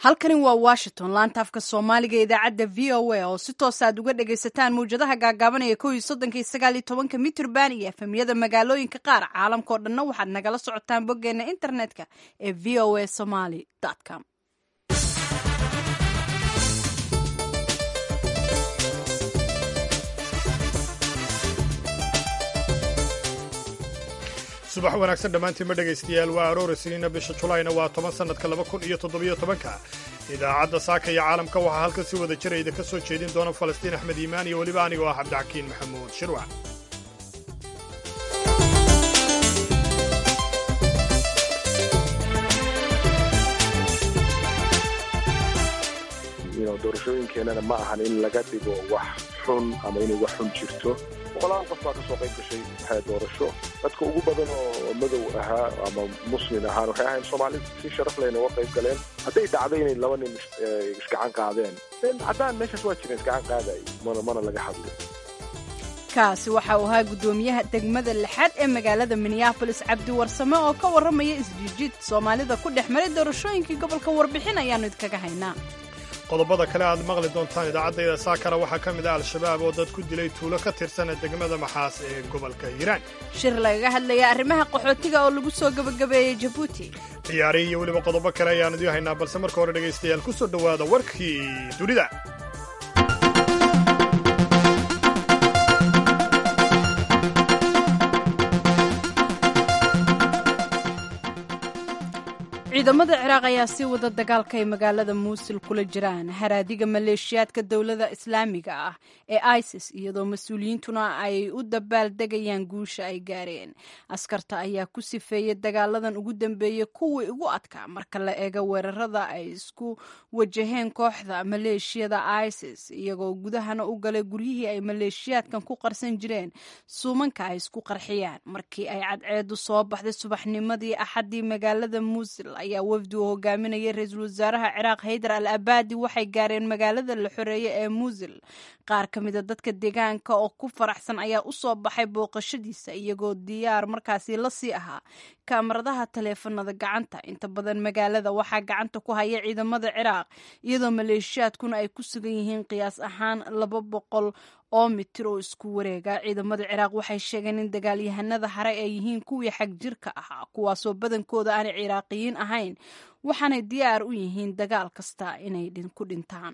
halkani waa washington laanta afka soomaaliga idaacadda v o a oo si toos aad uga dhagaysataan mawjadaha gaagaabanaya kow iyo soddonka iyo sagaal iyo tobanka mitrban iyo efemyada magaalooyinka qaar caalamkao dhanna waxaad nagala socotaan boggeena internetka ee v o a somaly com subax wanaagsan dhammaantiinma dhegaystayaal waa aroora siniina bisha julayna waa toban sannadka laba kun iyo toddobiyo tobanka idaacadda saaka iyo caalamka waxaa halkan si wada jira idinka soo jeedin doona falastiin axmed iimaan iyo weliba anigoo ah cabdixakiin maxamuud shirwac doorashooyinkeenana ma ahan in laga dhigo wax xun ama inay wax xun jirto boqolaal qof baa kasoo qayb gashay waxay doorasho dadka ugu badan oo madow ahaa ama muslin ahaan waxay ahayn soomaali si sharaf lehna uga qayb galeen hadday dhacdo inay laba nin isgacan qaadeen haddaan meeshaas waa jireen isgacan qaaday mana mana laga hadlin kaasi waxa uu ahaa guddoomiyaha degmada lixaad ee magaalada minneabolis cabdi warsame oo ka warramaya isjiijid soomaalida ku dhex maray doorashooyinkii gobolka warbixin ayaannu idkaga haynaa qodobada kale aad maqli doontaan idaacaddayda saakara waxaa ka mid ah al-shabaab oo dad ku dilay tuulo ka tirsana degmada maxaas ee gobolka hiiraan shir lagaga hadlaya arrimaha qaxootiga oo lagu soo gebagabeeyey jabuuti ciyaarihi iyo weliba qodobo kale ayaan idiin haynaa balse marka hore dhegaystayaal ku soo dhowaada warkii dunida ciidamada ciraaq ayaa sii wada dagaalka ay magaalada muusil kula jiraan haraadiga maleeshiyaadka dowladda islaamiga ah ee isis iyadoo mas-uuliyiintuna ay u dabaaldegayaan guusha ay gaareen askarta ayaa ku sifeeyey dagaaladan ugu dambeeyey kuwii ugu adkaa marka la eego weerarada ay isku wajaheen kooxda maleeshiyada isis iyagoo gudahana u galay guryihii ay maleeshiyaadkan ku qarsan jireen suumanka ay isku qarxiyaan markii ay cadceedu soo baxday subaxnimadii axaddii magaalada muusil ayaa wafdi uu hogaaminayay ra-iisul wasaaraha ciraaq haydar al abaadi waxay gaareen magaalada la xoreeye ee muusil qaar ka mida dadka deegaanka oo ku faraxsan ayaa u soo baxay booqashadiisa iyagoo diyaar markaasi la sii ahaa kaamaradaha taleefanada gacanta inta badan magaalada waxaa gacanta ku haya ciidamada ciraaq iyadoo maleeshiyaadkuna ay ku sugan yihiin qiyaas ahaan laba boqol oo mitir oo isku wareega ciidamada ciraaq waxay sheegeen in dagaalyahanada hare ay yihiin kuwii xag jirka ahaa kuwaasoo badankooda aanay ciraaqiyiin ahayn waxaanay diyaar u yihiin dagaal kasta inay ku dhintaan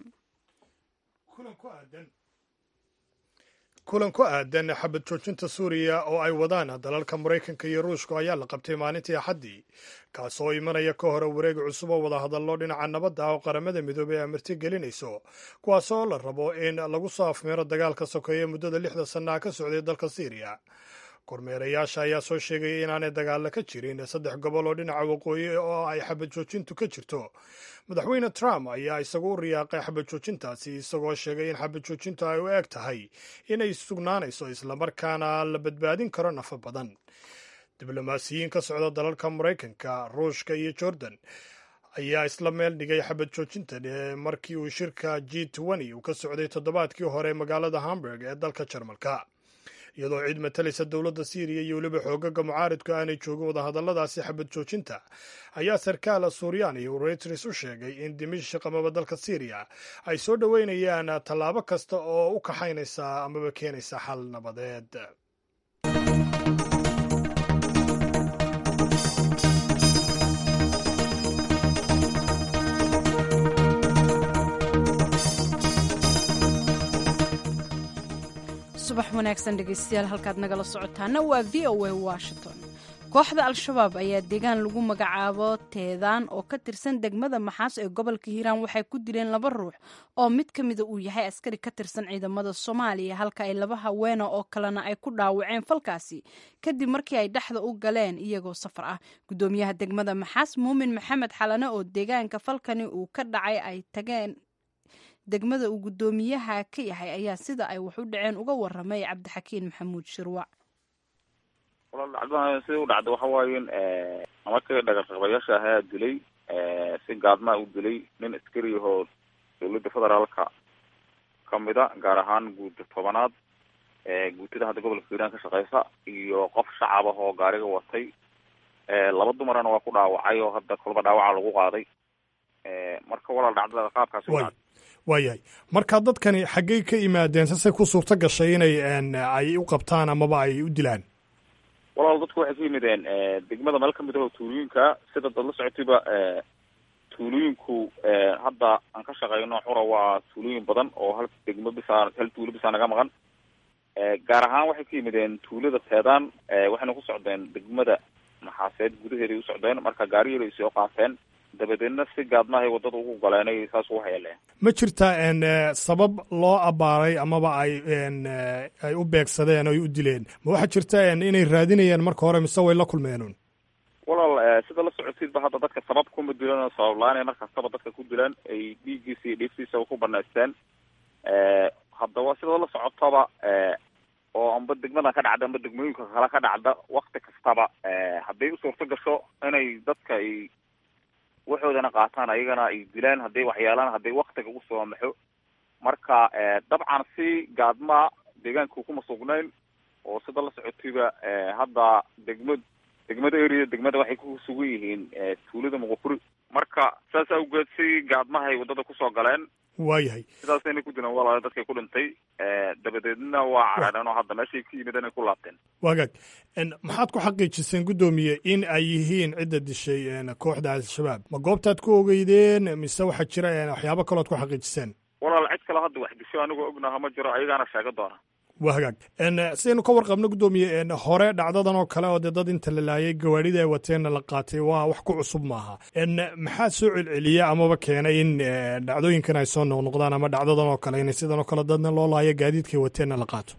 kulan ku aadan xabad joojinta suuriya oo ay wadaan dalalka maraykanka iyo ruushka ayaa la qabtay maalintii axaddii kaasoo imanaya ka hore wareeg cusub oo wadahadallo dhinaca nabadda ah oo qaramada midoobey ay marti gelinayso kuwaasoo la rabo in lagu soo afmeero dagaalka sokeeye muddada lixda sannaha ka socday dalka siiriya kormeerayaasha ayaa soo sheegaya inaanay dagaalla ka jirin saddex gobol oo dhinaca waqooyi oo ay xabad joojintu ka jirto madaxweyne trump ayaa isagu u riyaaqay xabad joojintaasi isagoo sheegay in xabad joojintu ay u eg tahay inay sugnaanayso islamarkaana la badbaadin karo nafa badan diblomaasiyiin ka socda dalalka maraykanka ruushka iyo jordan ayaa isla meel dhigay xabad joojinta markii uu shirka g uu ka socday toddobaadkii hore magaalada hamburg ee dalka jarmalka iyadoo ciid matalaysa dowladda siiriya iyo weliba xoogaga mucaaridku aanay joogin wadahadalladaasi xabad joojinta ayaa sarkaal suuriyaani uu reuters u sheegay in dimishq amaba dalka siiriya ay soo dhoweynayaan tallaabo kasta oo u kaxaynaysa amaba keenaysa xal nabadeed subax wanaagsan dhegaystayaal halkaad nagala socotaana waa v o a washington kooxda al-shabaab ayaa deegaan lagu magacaabo teedaan oo ka tirsan degmada maxaas ee gobolka hiiraan waxay ku dileen laba ruux oo mid ka mida uu yahay askari ka tirsan ciidamada soomaaliya halka ay laba haweena oo kalena ay ku dhaawaceen falkaasi kadib markii ay dhexda u galeen iyagoo safar ah guddoomiyaha degmada maxaas muumin maxamed xalane oo deegaanka falkani uu ka dhacay ay tageen degmada uu guddoomiyaha ka yahay ayaa sida ay wax u dhaceen uga waramay cabdixakiin maxamuud shirwac walaal dhacdadan sida u dhacda waxa waaye markii dhagarqabayaasha ahaa dilay si gaadmaa u dilay nin askari ahoo dowladda federaalka kamida gaar ahaan guuda tobanaad guutada hadda gobolka hiiraan ka shaqeysa iyo qof shacab ah oo gaariga watay laba dumarana waa ku dhaawacay oo hadda kolba dhaawaca lagu qaaday marka walaal dhacdada qaabkaasi u way dhacday waayahay marka dadkani xaggey ka imaadeen sasay ku suurto gashay inay een, ay u qabtaan amaba ay u dilaan walaal dadku waxay ka yimideen degmada meel kamid ah oo tuulooyinka sida dad la socotayba tuulooyinku hadda aan ka shaqeyno xura waa tuulooyin badan oo hal degmo bisa hal tuulo bisa naga maqan gaar ahaan waxay ka yimideen tuulada teedaan waxayna ku socdeen degmada maxaaseed gudaheeday u socdeen marka gaariyada ay soo qaateen dabadeedna si gaadmahay wadada ugu galeenay saas ugu hayeleen ma jirtaa een, eh, sabab loo abbaaray amaba ay een, eh, ay u beegsadeen oo ay u dileen ma waxaa jirta een, inay raadinayeen marka hore mise way la kulmeenun walaal sida la socotidba hadda dadka sabab kuma dilan sabab la-aan ay markastaba dadka ku dilaan ay dhiiggiisa iyo dhiiftiisa ku banaysteen haddaba sida la socotaba oo amba degmadan ka dhacda amba degmooyinka kale ka dhacda wakti kastaba hadday u suurto gasho inay dadka ay waxoodana qaataan ayagana ay dilaan hadday waxyaalaan hadday waktiga usoo maxo marka dabcan si gaadma deegaanka kuma sugnayn oo sida la socotayba hadda degmad degmada area degmada waxay ku sugan yihiin tuulada muqufuri marka saas awgeed si gaadmahay wadada kusoo galeen waayahay sidaasayna ku dileen walaala dadkay ku dhintay dabadeedna waa carareen oo hadda meeshay ka yimideen ay ku laabteen waagaag een, maxaad ku xaqiijiseen guddoomiye in ay yihiin cidda dishay een, kooxda al-shabaab ma goobtaad ku ogeydeen mise waxaa jira een, waxyaabo kalood ku xaqiijiseen walaal cid kale hadda wax disho anigoo ognaha ma jiro ayagaana sheega doona waa hagaag een, sidaynu ka warqabno guddoomiye een, hore dhacdadan oo kale oo dee dad inta la laayay gawaadhida ay wateenna la qaatay waa wax ku cusub maaha een, maxaa soo celceliya amaba keenay in eh, dhacdooyinkan ay soo noqnoqdaan ama dhacdadan oo kale in sidan oo kale dadna loo laayo gaadiidkay wateenna la qaato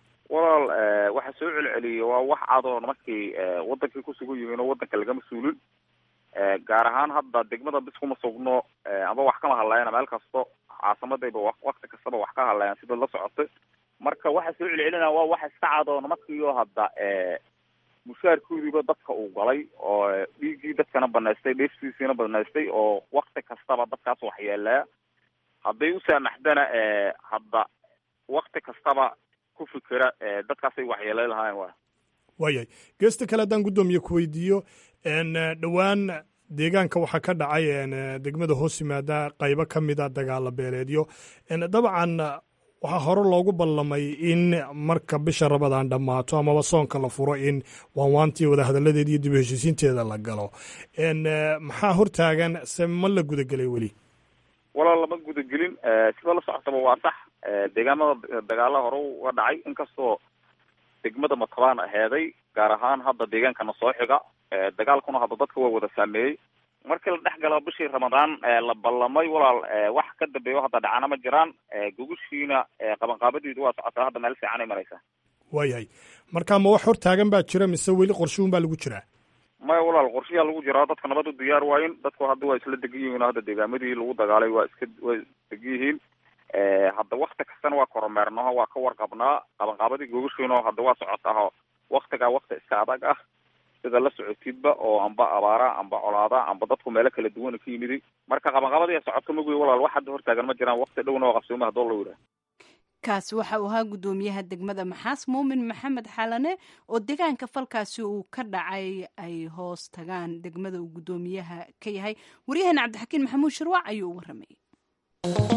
walaal waxa soo celceliyay waa wax cadoo markii wadankay kusugan yihiin oo wadanka lagama suulin gaar ahaan hadda degmada bis kuma sugno amba wax kama hadlayana meel kasto caasimadayba wa- wakti kastaba wax ka hadlayaan sida la socotay marka waxa soo celcelinaya waa wax iska cadoo markiio hadda mushaarkoodiiba dadka uu galay oo dhiiggii dadkana banaystay dheeftiisiina banaystay oo wakti kastaba dadkaas waxyeelaya hadday u saamaxdana hadda wakti kastaba ku fikira dadkaasay waxyeelay lahaayeen waa waayahay geesta kale haddaan guddoomiye ku weydiiyo een, dhowaan deegaanka waxaa ka dhacay een, degmada hoos yimaada qaybo ka mida dagaala beeleedyo een, dabcan waxaa hore loogu ballamay in marka bisha rabadaan dhammaato amaba soonka la furo in waanwaantii wadahadalladeeda iyo dib u heshiisiinteeda la galo een, maxaa hortaagan se ma la gudagelay weli walaal lama gudagelin sida la socotaba waa sax deegaamada dagaala hore uga dhacay inkastoo degmada matabaan aheeday gaar ahaan hadda deegaankana soo xiga dagaalkuna hadda dadka waa wada saameeyey markii la dhex galo bishii ramadaan la ballamay walaal wax ka dambeeyo hadda dhacana ma jiraan gogushiina qabanqaabadeedu waa socotaa hadda meel fiican ay maraysaa waayahay marka ma wax hortaagan baa jira mise weli qorshuun baa lagu jiraa maya walaal qorshayaa lagu jiraa dadka nabad u diyaar waayin dadku hadda waa isla degan yihiin hadda deegaamadii lagu dagaalay waa iska waa degan yihiin hadda wakti kastana waa koromeernaho waa ka warqabnaa qabanqaabadii gogoshiino hadda waa socotaho waktigaa wakti iska adag ah sida la socotidba oo amba abaara amba colaada amba dadku meelo kala duwan ka yimidi marka qabanqaabadii socoto magoy walaal wax hadda hortaagan ma jiraan wakti dhowna waa qabsooma hadoo la yidhaha kaasi waxa uu ahaa guddoomiyaha degmada maxaas muumin maxamed xalane oo deegaanka falkaasi uu ka dhacay ay hoos tagaan degmada uu guddoomiyaha ka yahay waryaheena cabdixakiin maxamuud shirwac ayuu u warramayay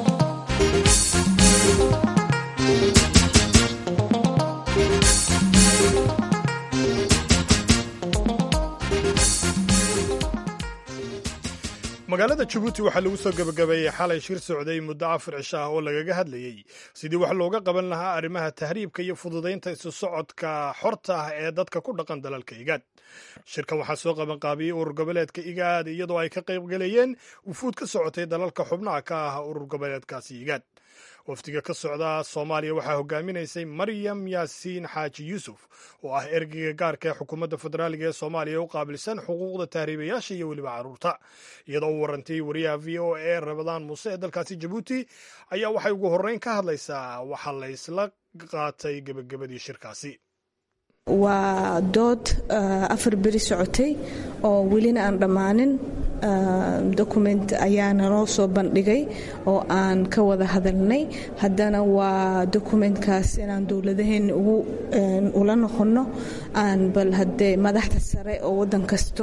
magaalada jabuuti waxaa lagu soo gebagabeeyey xalay shir socday muddo afar cisho ah oo lagaga hadlayey sidii wax looga qaban lahaa arrimaha tahriibka iyo fududaynta isu socodka xorta ah ee dadka ku dhaqan dalalka igaad shirkan waxaa soo qabanqaabiyey urur goboleedka igaad iyadoo ay ka qayb galayeen wufuud ka socotay dalalka xubnaha ka ah urur goboleedkaasi igaad wafdiga ka socda soomaaliya waxaa hogaaminaysay maryam yaasiin xaaji yuusuf oo ah ergeyga gaarka ee xukuumadda federaaliga ee soomaaliya u qaabilsan xuquuqda tahriibayaasha iyo weliba carruurta iyadoo u warantay wariyaha v o a rabadaan muuse ee dalkaasi jabuuti ayaa waxay ugu horreyn ka hadlaysaa waxa la ysla qaatay gebagabadii shirkaasi waa dood afar beri socotay oo welina aan dhammaanin document ayaana noo soo bandhigay oo aan ka wada hadalnay haddana waa documentkaas inaan dowladaheenna ugu ula noqonno aan bal haddee madaxda sare oo waddan kasto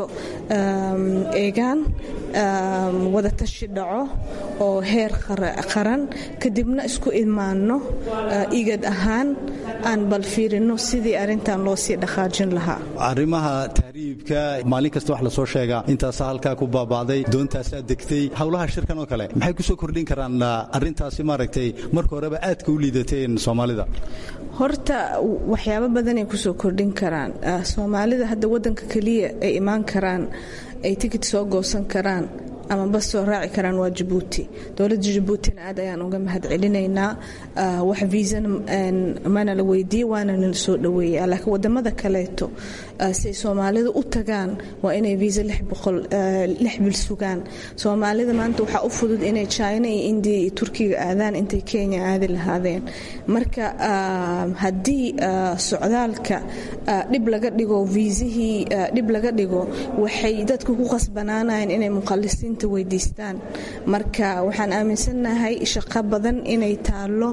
eegaan wada tashi dhaco oo heer qaran kadibna isku imaanno igad ahaan aan bal fiirino sidii arrintan loo sii dhaqaajin lahaa arrimaha tahriibka maalin kasta wax lasoo sheegaa intaasa halkaa ku baaba'day doontaasaa degtay howlaha shirkan oo kale maxay ku soo kordhin karaan arrintaasi maaragtay marka horeba aadka u liidateen soomaalida horta waxyaabo badanay kusoo kordhin karaan soomaalida hadda waddanka keliya ay imaan karaan ay tikid soo goosan karaan ama bas soo raaci karaan waa jabuuti dowladda jabuutina aad ayaan uga mahad celinaynaa wax viisana mana la weydiiye waana nala soo dhoweeya laakiin wadamada kaleeto siay soomaalidu u tagaan waa inay viisa lix bil sugaan soomaalida maanta waxaa u fudud inay china iyo indiya iyo turkiga aadaan intay kenya aadi lahaadeen marka haddii socdaalka dhib laga dhigo viisihii dhib laga dhigo waxay dadku ku qasbanaanayeen inay muqalisiin weydiistaan marka waxaan aaminsannahay shaqo badan inay taallo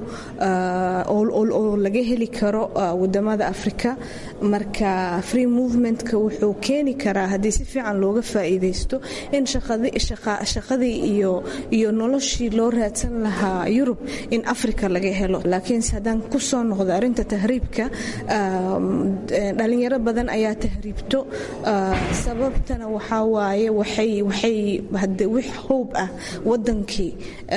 oo laga heli karo wadamada afrika marka free movementka wuxuu keeni karaa haddii si fiican looga faa'iidaysto in shaqadii iyo noloshii loo raadsan lahaa yurub in afrika laga helo laakiinse haddaan ku soo noqdo arrinta tahriibka dhalinyaro badan ayaa tahriibto sababtana waxaa waaye waxay wix hoob ah wadankii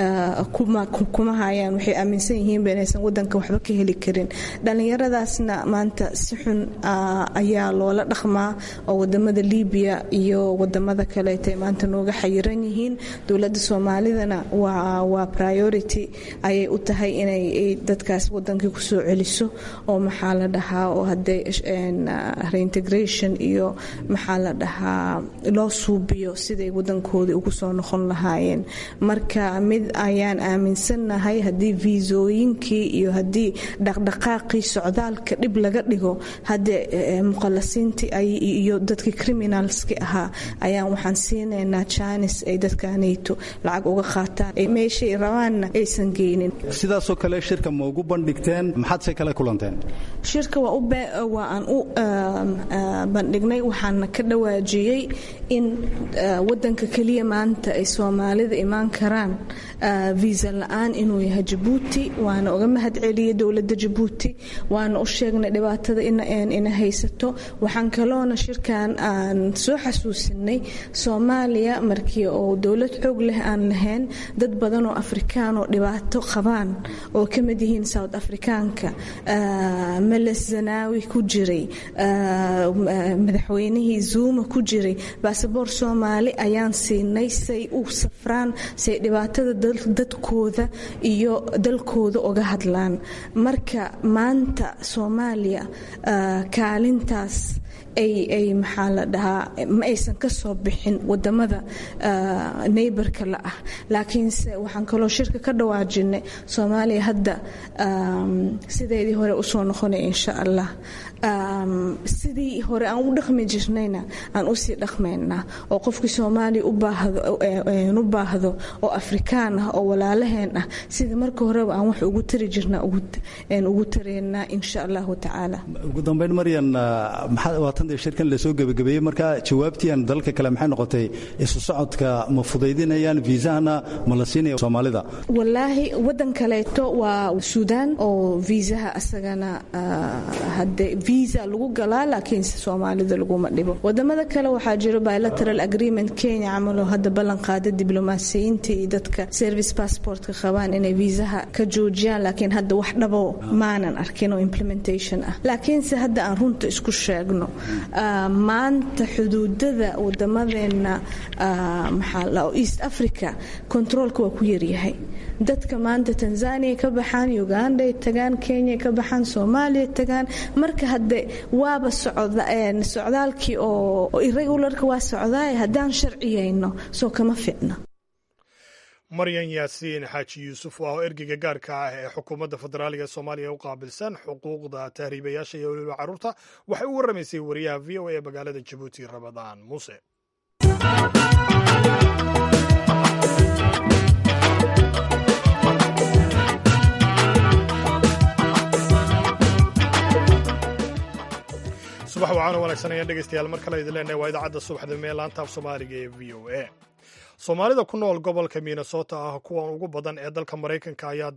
kuma hayaan waxay aaminsan yihiinba inaysan wadanka waxba ka heli karin dhallinyaradaasna maanta si xun ayaa loola dhaqmaa oo wadamada libiya iyo wadamada kaleeta maanta nooga xayiran yihiin dowladda soomaalidana waa priority ayay u tahay inay dadkaas wadankii kusoo celiso oo maxaa la dhahaa oo hadee reintegration iyo maxaa la dhahaa loo suubiyo siday wadankooda ugu soo noqon lahaayeen marka mid ayaan aaminsannahay haddii viisooyinkii iyo haddii dhaqdhaqaaqii socdaalka dhib laga dhigo haddee muqalasiintii iyo dadkii criminalski ahaa ayaan waxaan siinaynaa jaanis ay dadkanayto lacag uga qaataan meeshay rabaanna aysan geynin sidaasoo kale shirka ma ugu bandhigteen maxaadse kale kulanteen shirka waa aan u bandhignay waxaana ka dhawaajiyey in wadanka keliya maanta ay soomaalida imaan karaan viisa la-aan inuu yahay jabuuti waana uga mahad celiyey dowladda jabuuti waana u sheegnay dhibaatada ina haysato waxaan kaloona shirkan aan soo xasuusinay soomaaliya markii oo dowlad xoog leh aan lahayn dad badan oo afrikaan oo dhibaato qabaan oo ka mid yihiin south afrikaanka meles zanaawi ku jiray madaxweynihii zuuma ku jiray baasaboor soomaali ayaan siinay say u safraan say dhibaatada dadkooda iyo dalkooda uga hadlaan marka maanta soomaaliya kaalintaas ay maxaa la dhahaa ma aysan ka soo bixin wadamada neybarka la ah laakiinse waxaan kaloo shirka ka dhawaajinay soomaaliya hadda sideedii hore usoo noqonay insha allah sidii hore aan u dhaqmi jirnayna aan usii dhaqmaynaa oo qofkii soomaaliya u baahdo oo afrikaan ah oo walaalaheen ah sidii marka horeba aan wax ugu tari jirnaa ugu taraynaa insha allahu tacaala ugu dambeyn maryan waatan dee shirkan lasoo gebagabeeyey marka jawaabtiian dalalka kale maxay noqotay isu socodka ma fudaydinayaan viisahana ma la siinaya soomaalida wallaahi wadan kaleeto waa suudaan oo viisaha asagana hadde visa lagu galaa laakiinse soomaalida laguma dhibo wadamada kale waxaa jiro bilateral agreement kenya camaloo hadda ballan qaada diblomaasiyiinta iyo dadka service passportka qabaan inay viisaha ka joojiyaan laakiin hadda wax dhabo maanan arkin oo implementation ah laakiinse hadda aan runta isku sheegno maanta xuduudada wadamadeena maxaa east africa controolka waa ku yaryahay dadka maanta tanzania ka baxaan uganday tagaan kenya ka baxaan soomaaliya tagaan marka hadde waaba socdaalkii oo irregularka waa socdaay haddaan sharciyayno soo kama ficno maryan yaasiin xaaji yuusuf oo ergeyga gaarka ah ee xukuumadda federaaliga ee soomaaliya u qaabilsan xuquuqda tahriibayaasha iyo weliba carruurta waxay u warramaysay wariyaha v o a ee magaalada jabuuti ramadaan muuse subax wacaano wanaagsan ayaan dhegaystayaal mar kale idin leenahay waa idaacadda subaxda mee laanta af soomaaliga ee v o a soomaalida ku nool gobolka minnesota ah kuwan ugu badan ee dalka maraykanka ayaa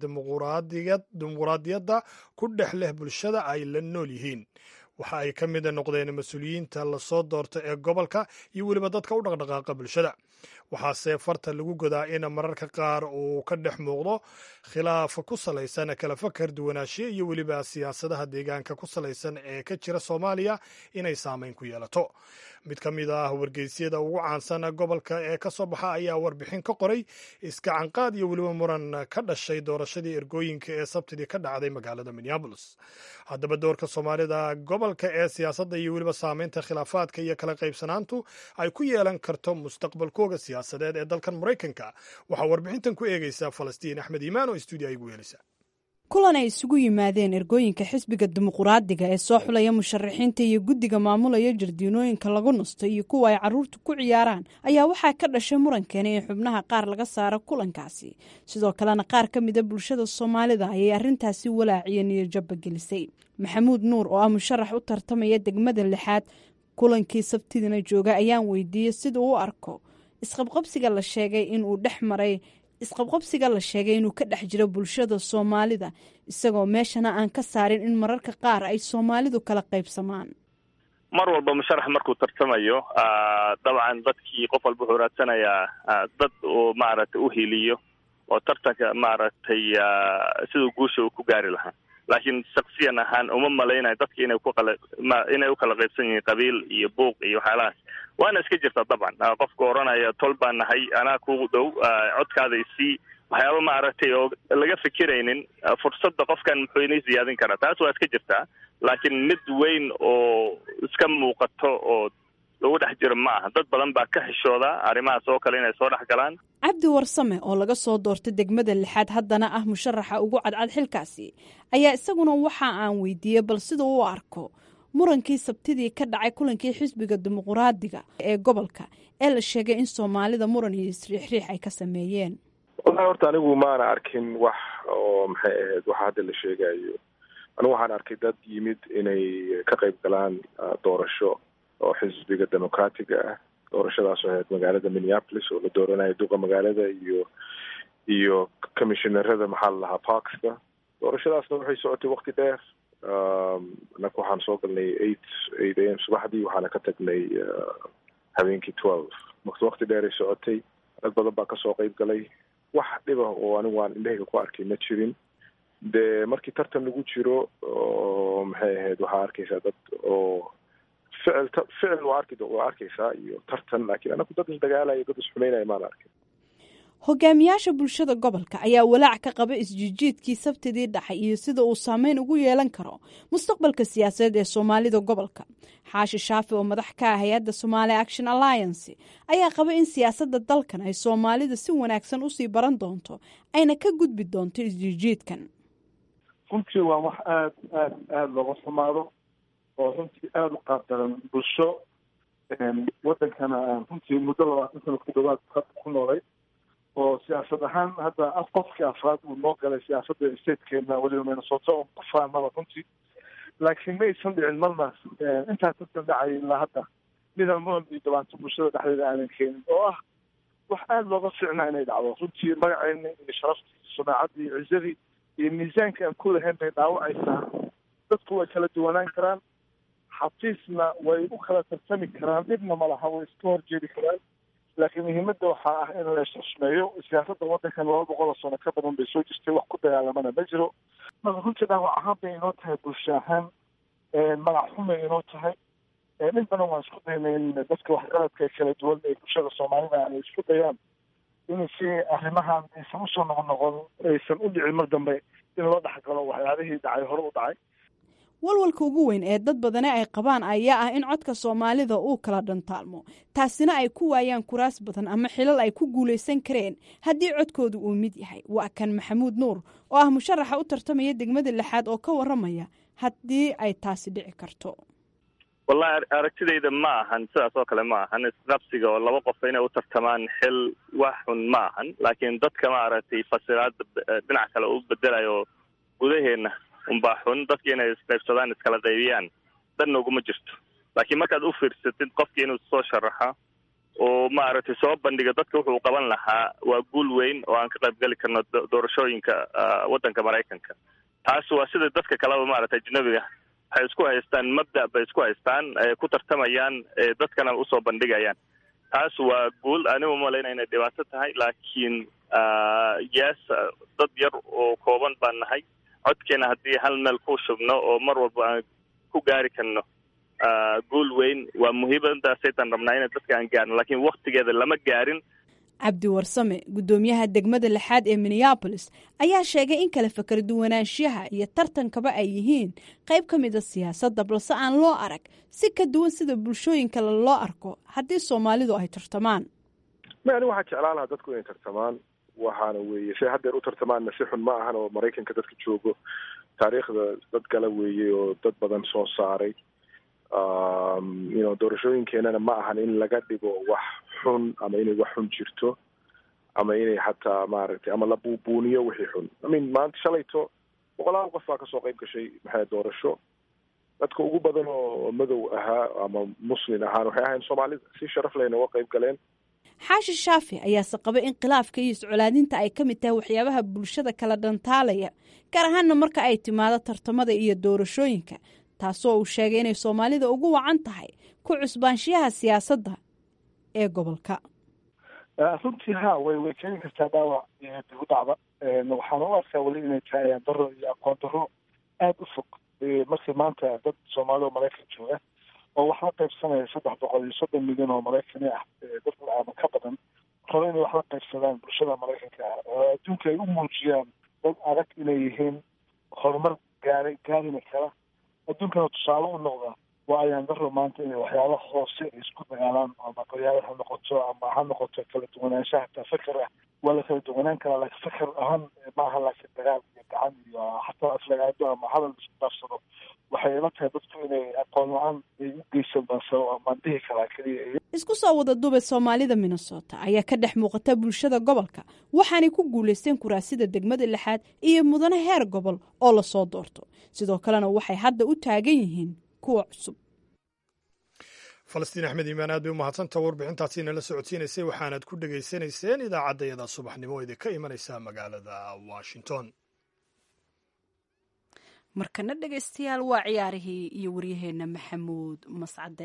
dimuquraadiyadda ku dhex leh bulshada ay la nool yihiin waxa ay ka mid noqdeen mas-uuliyiinta lasoo doorta ee gobolka iyo weliba dadka u dhaqdhaqaaqa bulshada waxaase farta lagu godaa in mararka qaar uu ka dhex muuqdo khilaaf ku salaysan kala fakar duwanaanshiye iyo weliba siyaasadaha deegaanka ku salaysan ee ka jira soomaaliya inay saameyn ku yeelato mid ka mid ah wargeysyada ugu caansan gobolka ee ka soo baxa ayaa warbixin ka qoray iskacanqaad iyo weliba muran ka dhashay doorashadii ergooyinka ee sabtidii ka dhacday magaalada minneabolis haddaba doorka soomaalida gobolka ee siyaasadda iyo weliba saameynta khilaafaadka iyo kala qaybsanaantu ay ku yeelan karto mustaqbalkooga siyaasadeed ee dalkan maraykanka waxaa warbixintan ku eegaysaa falastiin axmed iimaan oo stuudiya igu yeelisa kulan ay isugu yimaadeen ergooyinka xisbiga dimuquraadiga ee soo xulaya musharaxiinta iyo guddiga maamulaya jardiinooyinka lagu nasto iyo kuwa ay carruurtu ku ciyaaraan ayaa waxaa ka dhashay murankeena in xubnaha qaar laga saaro kulankaasi sidoo kalena qaar ka mida bulshada soomaalida ayay arrintaasi walaaciyeen iyo jabba gelisay maxamuud nuur oo ah musharax u tartamaya degmada lixaad kulankii sabtidina jooga ayaan weydiiyey sida u arko isqabqabsiga la sheegay inuu dhex maray isqabqabsiga la sheegay inuu ka dhex jiro bulshada soomaalida isagoo meeshana aan ka saarin in mararka qaar ay soomaalidu kala qaybsamaan mar walba musharax markuu tartamayo dabcan dadkii qof walba wuxuu raadsanayaa dad uu maaragtay uhiliyo oo tartanka maaragtay siduu guusha uu ku gaari lahaa laakiin shaksiyan ahaan uma malaynayo dadka inay ku qala inay u kala qaybsan yihiin qabiil iyo buuq iyo waxyaalahaas waana iska jirta dabcan qofka oranaya tol baan nahay anaa kugu dhow codkaada isii waxyaaba maaragtay oo laga fikiraynin fursadda qofkan muxuu inay siyaadin karaa taas waa iska jirtaa laakiin mid weyn oo iska muuqato oo lagu dhex jiro ma aha dad badan baa ka xishooda arrimahaas oo kale inay soo dhex galaan cabdi warsame oo laga soo doortay degmada lixaad haddana ah musharaxa ugu cadcad xilkaasi ayaa isaguna waxa aan weydiiyey bal sida u arko murankii sabtidii ka dhacay kulankii xisbiga dimuquraadiga ee gobolka ee la sheegay in soomaalida muran iyo isriixriix ay ka sameeyeen wallahi horta anigu maana arkin wax oo maxay ahayd waxa hadda la sheegayo anigu waxaan arkay dad yimid inay ka qayb galaan doorasho oo xisbiga democratiga ah doorashadaas oo ahayd magaalada minneapolis oo la dooranayo duqa magaalada iyo iyo commissionerada maxaa la lahaa parkska doorashadaasna waxay socotay wakti dheer anaka waxaan soo galnay eight eight a m subaxdii waxaana ka tagnay habeenkii twelve marka wakti dheeray socotay dad badan baa kasoo qayb galay wax dhiba oo anigu aan indhahayga ku arkay ma jirin dee markii tartan lagu jiro oo maxay ahayd waxaa arkaysaa dad oo ficil ficil waa arki waa arkaysaa iyo tartan laakiin anaku dad isdagaalaya dad isxumeynaya maan arkin hogaamiyaasha bulshada gobolka ayaa walaac ka qaba isjijiidkii sabtidii dhacay iyo sida uu saameyn ugu yeelan karo mustaqbalka siyaasadeed ee soomaalida gobolka xaashi shaafi oo madax ka ah hay-adda somaali action alliance ayaa qaba in siyaasadda dalkan ay soomaalida si wanaagsan usii baran doonto ayna ka gudbi doonto isjijiidkan runtii waa wax aada aada aada looga xumaado oo runtii aada u qaabdaran bulsho wadankana runtii muddo labaatan sano ku dhawaad ku noolay oo siyaasad ahaan hadda af qofkii afraad uu noo galay siyaasadda statekeena weliba minnesota oo ku faanaba runtii laakiin ma aysan dhicin marnaas intaa tartan dhacay ilaa hadda midaan muran iyo dhibaato bulshada dhexdeeda aanan keenin oo ah wax aada looga fiicnaa inay dhacdo runtii magaceena iyo sharaftii sumaacaddii iyo cizadii iyo miisaanka aan ku lahayn bay dhaawacaysaa dadku way kala duwanaan karaan xafiisna way u kala tartami karaan dhibna ma laha way iska horjeedi karaan laakiin muhiimadda waxaa ah in la isxusmeeyo siyaasadda waddankan laba boqol oo sano ka badan bay soo jirtay wax ku dagaalamana ma jiro marka runtii dhaawac ahaan bay inoo tahay bulsho ahaan magac xumay inoo tahay in badan waan isku daynay in dadka waxqaradka kala duwan ee bulshada soomaalida ay isku dayaan in si arrimahan aysan usoo noqon noqon aysan u dhicin mar dambe in loo dhexgalo waxyaabihii dhacay hore u dhacay walwalka ugu weyn ee dad badani ay qabaan ayaa ah in codka soomaalida uu kala dhantaalmo taasina ay ku waayaan kuraas badan ama xilal ay ku guulaysan kareen haddii codkoodu uu mid yahay waa kan maxamuud nuur oo ah musharaxa u tartamaya degmada lixaad oo ka waramaya haddii ay taasi dhici karto wallahi aragtidayda ma ahan sidaas oo kale ma ahan isqabsiga oo laba qof inay u tartamaan xil wax xun ma ahan laakiin dadka maaragtay fasiraada dhinac kale u bedelayo gudaheena unbaa xun dadka inay isqaybsadaan iskala qaybiyaan danna uguma jirto laakiin markaad u fiirsatid qofkii inuu soo sharaxa oo maaragtay soo bandhiga dadka wuxuu qaban lahaa waa guul weyn oo aan ka qaybgeli karno doorashooyinka waddanka maraykanka taas waa sida dadka kaleba maaragtay ajnabiga waxay isku haystaan mabda bay isku haystaan ku tartamayaan dadkana usoo bandhigayaan taas waa guul anigu malayna inay dhibaato tahay laakiin yes dad yar oo kooban baan nahay codkeena haddii hal meel ku shubno oo mar walba aan ku gaari karno guul weyn waa muhiimadaasaytaan rabnaa ina dadka aan gaarno laakiin waktigeeda lama gaarin cabdi warsame guddoomiyaha degmada lixaad ee minneabolis ayaa sheegay in kala fakar duwanaanshiyaha iyo tartankaba ay yihiin qayb ka mida siyaasadda balse aan loo arag si ka duwan sida bulshooyin kale loo arko haddii soomaalidu ay tartamaan ma ani waxaa jeclaan lahaa dadku inay tartamaan waxaana weeye shay haddeer u tartamaanna si xun ma ahan oo maraykanka dadka joogo taariikhda dad gala weeye oo dad badan soo saaray you know doorashooyinkeenana ma ahan in laga dhigo wax xun ama inay wax xun jirto ama inay xataa maaragtay ama la buubuuniyo wixii xun i mean maanta shalayto boqolaal qof baa kasoo qayb gashay maxay doorasho dadka ugu badan oo madow ahaa ama muslin ahaan waxay ahayn soomaalida si sharaf lehna uga qayb galeen xaashi shaafi ayaase qaba in khilaafka iyo iscolaadinta ay ka mid tahay waxyaabaha bulshada kala dhantaalaya gaar ahaana marka ay timaado tartamada iyo doorashooyinka taasoo uu sheegay inay soomaalida ugu wacan tahay ku cusbaanshiyaha siyaasadda ee gobolka runtii ha way way keeni kartaa dhaawac digu dhacda waxaana u arkaa weli inay tahay ayaan daro iyo aqoon daro aada u fog markii maanta dad soomaali oo maraykan jooga oo wax la qaybsanaya saddex boqol iyo soddon milyan oo maraykani ah dad ama ka badan rabo inay wax la qaybsadaan bulshada maraykanka ah oo adduunka ay u muujiyaan dad adag inay yihiin horumar gaaray gaarina kara adduunkana tusaale u noqda waa ayaan daro maanta inay waxyaaba hoose ay isku dagaalaan ama qoryaada ha noqoto ama ha noqoto kala duwanaanshaha hataa feker ah waa la kala duwanaan karaa laakiin feker ahaan maaha laakiin dagaal iyo gacan iyo xataa aflagaado ama hadal isku daafsado waxay ila tahay dadku inay aqoon la-aan ay u geysan baansa amaan dhihi karaa keliya isku soo wada duubay soomaalida minnesota ayaa ka dhex muuqata bulshada gobolka waxaanay ku guulaysteen kuraasida degmada lixaad iyo mudane heer gobol oo lasoo doorto sidoo kalena waxay hadda u taagan yihiin kuwa cusub falastiin axmed iimaan aad bay u mahadsanta warbixintaasi nala socodsiinaysay waxaanaad ku dhegaysanayseen idaacaddayada subaxnimo idinka imanaysa magaalada washington markana dhegaystayaal waa ciyaarihii iyo waryaheenna maxamuud mascade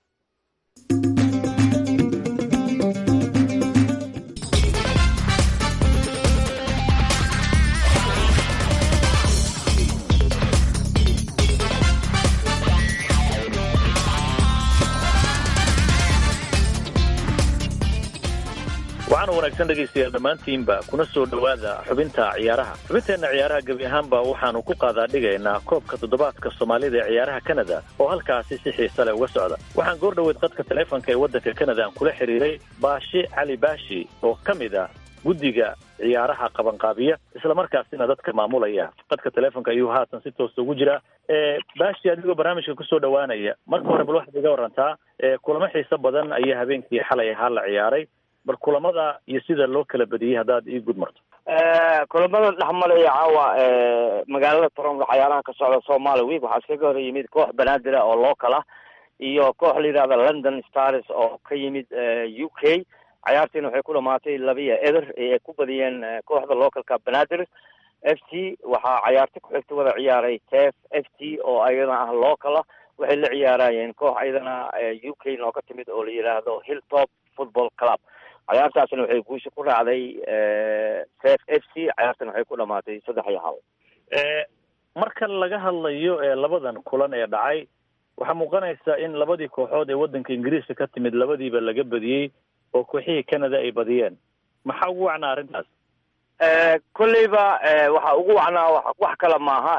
waxaana wanaagsan dhegaystayaal dhammaantiinba kuna soo dhowaada xubinta ciyaaraha xubinteenna ciyaaraha gebi ahaanba waxaanu ku qaadaa dhigaynaa koobka toddobaadka soomaalida ee ciyaaraha kanada oo halkaasi si xiisa leh uga socda waxaan goor dhoweyd qadka taleefonka ee waddanka kanada aan kula xiriiray baashi cali baashi oo ka mid a guddiga ciyaaraha qabanqaabiya islamarkaasina dadka maamulaya qadka taleefonka ayuu haatan si toosa ugu jiraa baashi adigoo barnaamijka kusoo dhowaanaya marka hore bal waxaad iga warantaa kulamo xiiso badan ayaa habeenkii xalay ahaa la ciyaaray bal kulamada iyo sida loo kala badiyey haddaad ii gud marto kulamada dhexmalaya caawa magaalada toronto cayaaraha ka socda somaali week waxaa iskaga hor yimid koox banadira oo local ah iyo koox la yidhahda london stars oo ka yimid u k cayaartiina waxay ku dhamaatay labiya eder ay ku badiyeen kooxda localka banadir f t waxaa cayaarti ku xigta wada ciyaaray tef f t oo ayadana ah local ah waxay la ciyaarayeen koox ayadana u k nooga timid oo la yidhaahdo hilltop football club cayaartaasina waxay guusha ku raacday tef f c cayaartana waxay ku dhamaatay saddex iyo hal marka laga hadlayo labadan kulan ee dhacay waxaa muuqanaysa in labadii kooxood ee waddanka ingiriiska ka timid labadiiba laga badiyey oo kooxihii canada ay badiyeen maxaa ugu wacnaa arrintaas kolleyba waxa ugu wacnaa wax kale maaha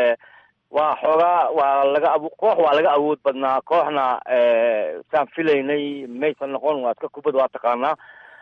waa xoogaa waa laga ab koox waa laga awood badnaa kooxna saan filaynay maysan noqon waa iska kubad waa taqaanaa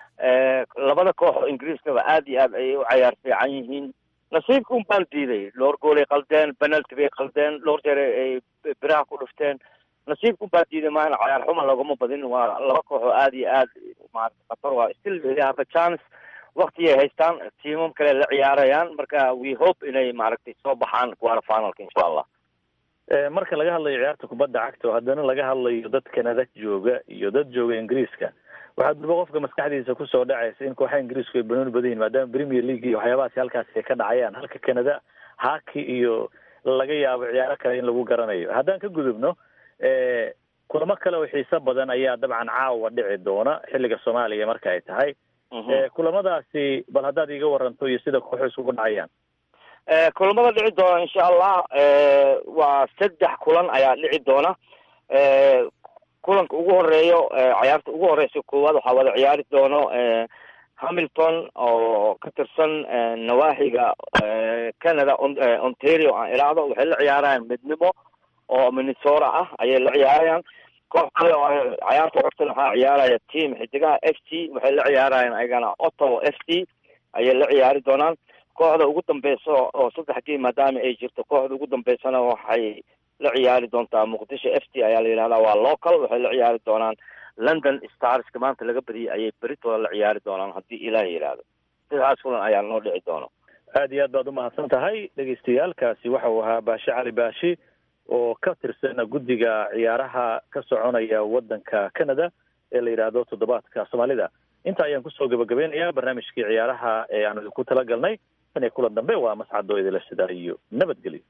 labada koox oo ingiriiskaba aad iyo aad ayay u cayaar fiican yihiin nasiibka un baan diiday dhowr goolay qaldeen penalty bay qaldeen dhowr jeer ay biraha ku dhufteen nasiibka un baan diiday maana cayaar xuma laguma badin waa laba koox oo aad iyo aad maarata khatar waa still they have a chance waktigay haystaan tiimam kale la ciyaarayaan marka we hope inay maaragtay soo baxaan quarter finalka insha allah marka laga hadlayo ciyaarta kubadda cagta oo haddana laga hadlayo dad canada jooga iyo dad jooga ingiriiska waxaa durba qofka maskaxdiisa kusoo dhacaysa in kooxaha ingiriisku ay banooni badan yihin maadaama premier league iyo waxyaabahaasi halkaasi ay ka dhacayaan halka canada haki iyo laga yaabo ciyaaro kale in lagu garanayo haddaan ka gudubno kulamo kale oo xiiso badan ayaa dabcan caawa dhici doona xilliga soomaaliya marka ay tahay kulamadaasi bal haddaad iiga waranto iyo sida kooxu isugu dhacayaan kulamada dhici doona insha allah waa saddex kulan ayaa dhici doona kulanka ugu horeeyo ciyaarta ugu horeysa koowaad waxaa wada ciyaari doono hamilton oo ka tirsan nawaaxiga canada ontario aan idhaahdo waxay la ciyaarayaan midnimo oo minnesota ah ayay la ciyaarayaan koox kale oo ciyaarta xogtan waxaa ciyaaraya team xidigaha f t waxay la ciyaarayaan ayagana ottawa f t ayay la ciyaari doonaan kooxda ugu dambeysa oo saddex game maadaama ay jirto kooxda ugu dambeysana waxay la ciyaari doontaa muqdisho f t ayaa la yidhahdaa waa local waxay la ciyaari doonaan london starska maanta laga badiyay ayay beritooda la ciyaari doonaan haddii ilaah yidhaahdo sidaas kulan ayaa noo dhici doono aad iyo aad baad umahadsan tahay dhegaystayaalkaasi waxa uu ahaa baashe cali baashi oo ka tirsan guddiga ciyaaraha ka soconaya waddanka canada ee la yidhaahdo toddobaadka soomaalida inta ayaan kusoo gabagabeynayaa barnaamijkii ciyaaraha ee aan idinku talagalnay tan iyo kulan dambe waa mascadoo idila sidaa iyo nabadgelyo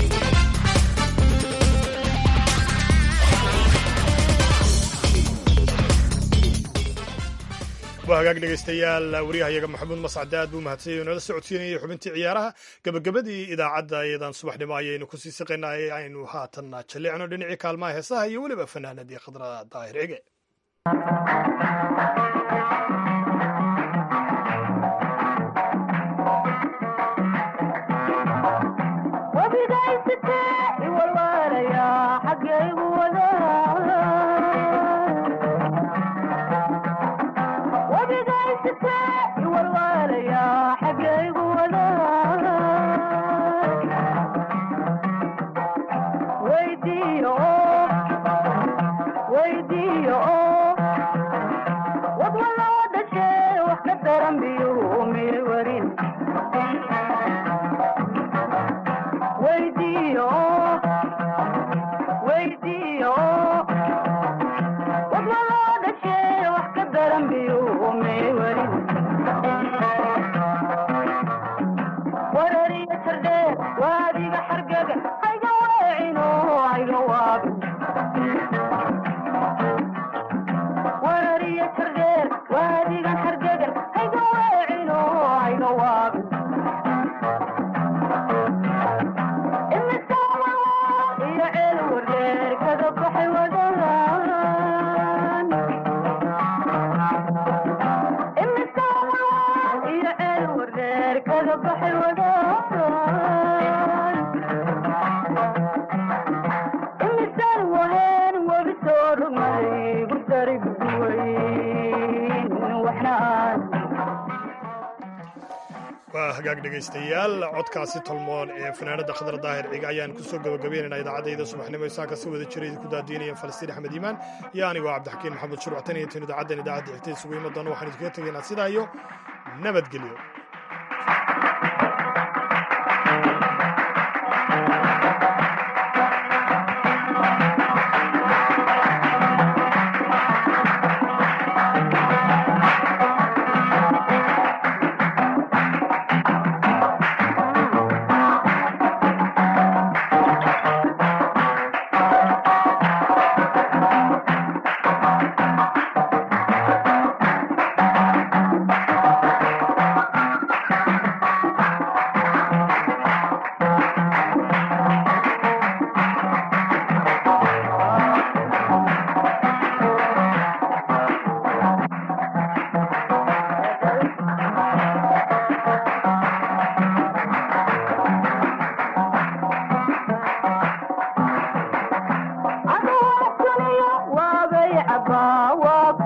waa hagaag dhegaystayaal waryahayaga maxamuud mascade aad buu mahadsanyay o nala socodsiinayay xubintii ciyaaraha gabagabadii idaacadda iyadan subaxnimo ayaynu kusii siqaynay aynu haatanna jallicno dhinacii kaalmaha heesaha iyo weliba fanaanadii khadra daahir ege waa hagaag dhegaystayaal codkaasi tolmoon ee fanaanada khadar daahir ciga ayaan kusoo gabagabeynayna idaacadayda subaxnimo isaaka si wada jira idinku daadiinayeen falastiin axmed iimaan iyo anigoo cabdixakiin maxamed shuruuctan iyo tan idaacaddan idaacadda xigtay isugu imi doona waxaan idinkaga tegaynaa sidaa iyo nabadgelyo waa